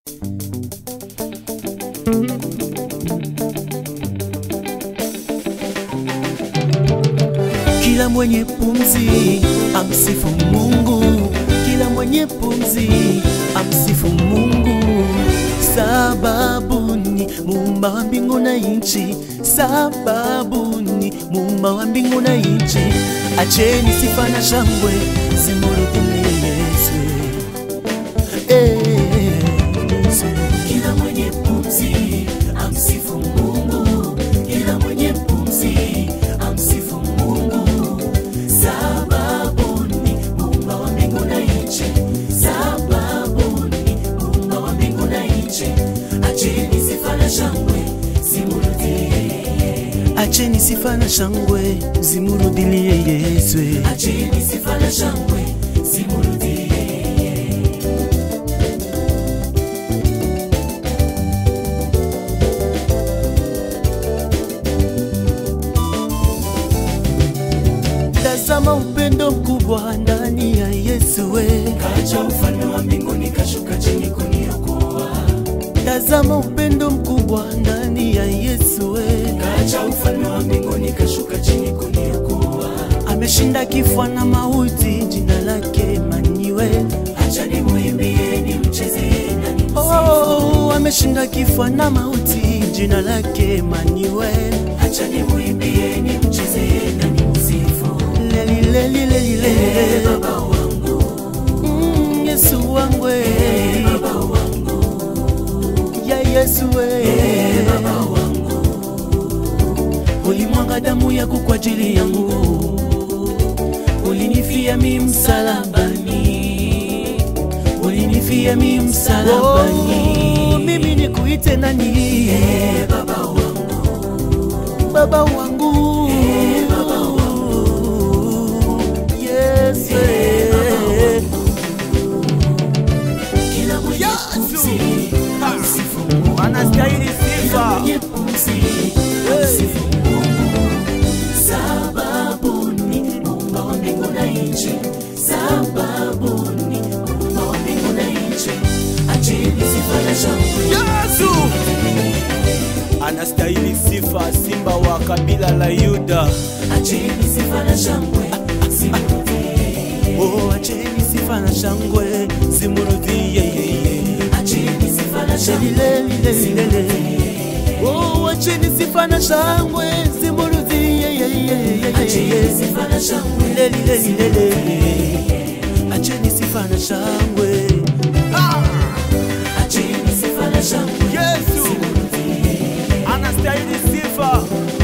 Kila mwenye pumzi amsifu Mungu, kila mwenye pumzi amsifu Mungu, sababu ni muumba wa mbingu na nchi, sababu ni muumba wa mbingu na nchi. Acheni sifa na shangwe zimrudie Yesu, eh, Yesu. Kila mwenye pumzi amsifu Mungu, kila mwenye pumzi amsifu Mungu, sababu ni muumba wa mbingu na nchi, sababu ni muumba wa mbingu na nchi. Acheni sifa na shangwe zimrudie, acheni sifa na shangwe zimrudilie Yesu, acheni sifa na shangwe zimrudie Tazama upendo mkubwa ndani ya Yesu we. Kaja ufalme wa mbinguni kashuka chini kuniokoa. Tazama upendo mkubwa ndani ya Yesu we. Kaja ufalme wa mbinguni kashuka chini kuniokoa. Ameshinda kifo na mauti, jina lake maniwe. Acha nimwimbie, nimchezee na nimsifu. Oh, ameshinda kifo na mauti, jina lake maniwe. Acha nimwimbie, nimchezee na nimsifu. Leli, leli, leli, leli. Baba wangu. Mm, Yesu wangu eh. Baba wangu. Ya Yesu eh. Baba wangu. Ulimwaga damu yako kwa ajili yangu, ulinifia mi msalabani, ulinifia mi msalabani. Oh, mimi nikuite nani? Eh, baba wangu, baba wangu, eh, baba wangu, Yesu. eh. Kila mwenye pumzi, amsifu Mungu. anastahili Kila sifa. mwenye pumzi, amsifu sababu ni muumba wa mbingu na nchi, sababu ni muumba wa mbingu na nchi. Acheni sifa na shangwe, Yesu anastahili sifa, simba wa kabila la Yuda. acheni sifa na shangwe, zimrudie. Oh, acheni sifa na shangwe zimrudie yeye. Acheni sifa na shangwe zimrudie. Oh, acheni sifa na shangwe zimrudie yeye. Acheni sifa na shangwe leli leli leli. Acheni sifa na shangwe. Acheni sifa na shangwe Yesu anastahili sifa.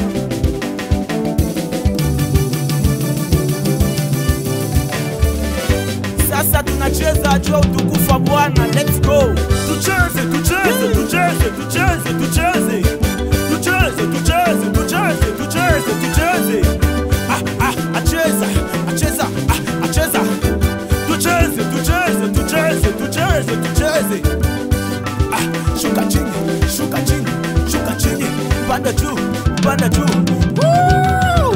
Sasa tunacheza juu ya utukufu wa Bwana. Let's go. Tucheze, tucheze, tucheze, tucheze, tucheze. Tucheze, tucheze, tucheze, tucheze, tucheze. Ah, ah, acheza, acheza, ah, acheza. Tucheze, tucheze, tucheze, tucheze, tucheze. Ah, shuka chini, shuka chini, shuka chini, panda juu, panda juu. Woo!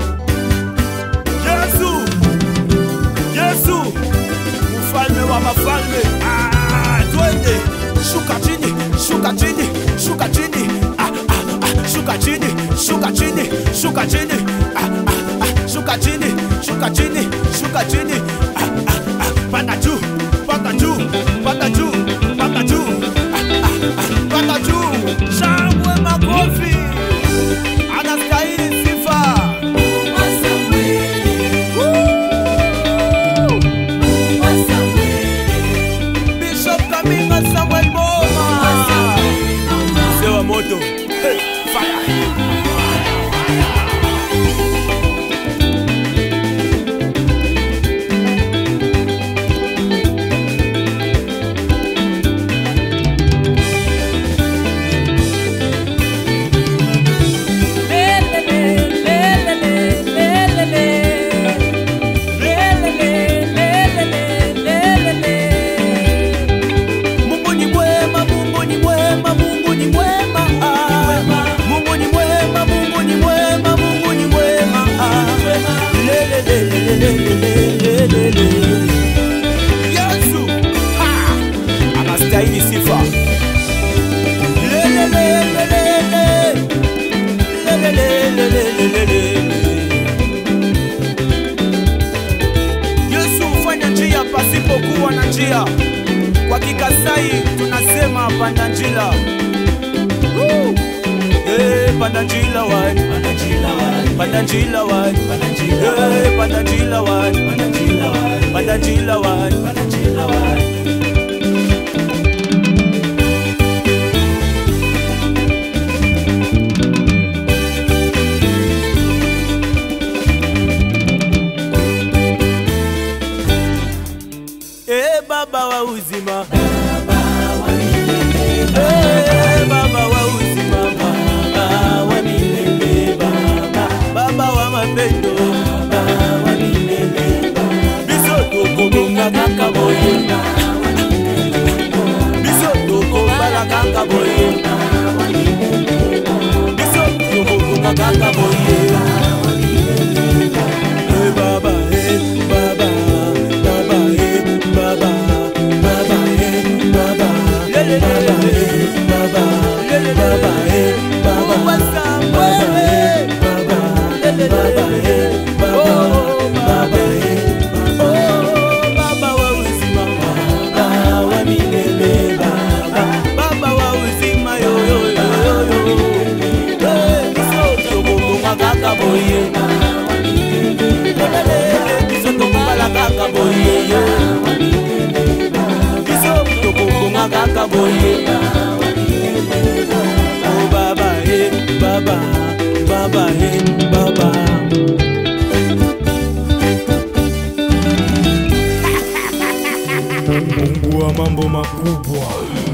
Yesu, Yesu, mfalme wa mafalme. Ah, twende, shuka chini, shuka chini, shuka chini. Ah, ah, ah, shuka chini, shuka chini, shuka chini. Ah, ah, ah, shuka chini, shuka chini, shuka chini. Ah, ah, ah, panda juu, panda juu, panda juu, panda juu. Ah, ah, ah, panda juu. Shangwe makofi. Anastahili sifa. Bishop Kaminga Samuel Boma. Mzee wa moto. Hey, fire. Mungu ni mwema, Mungu ni mwema, Mungu ni mwema. Ah, Mungu ni mwema, anastahili sifa. Lelelelelele. Lelelelelelele. Yesu hufanya njia pasipokuwa na njia. Kwa Kikasai tunasema panda njila. Woo! Eh, panda njila wani, panda njila wani, panda njila wani, panda njila wani, eh, panda njila wani, panda njila wani, panda njila wani, panda njila wani. Eh, baba wa uzima Eh, baba wa uzima baba wa milele baba baba wa mapendo baba wa milele biso tokobonga kaka boye biso tokobala kaka boye biso tokobonga kaka boye Eh, baba eh baba baba eh baba baba eh baba baba eh baba baba eh baba baba eh baba baba eh baba baba eh oh baba wa uzima baba wa milele baba baba wa uzima yo yo yo yo yo eh biso tokobonga kaka boye biso tokobala kaka boye biso tokobonga kaka boye oh baba eh baba baba eh baba Mungu wa mambo makubwa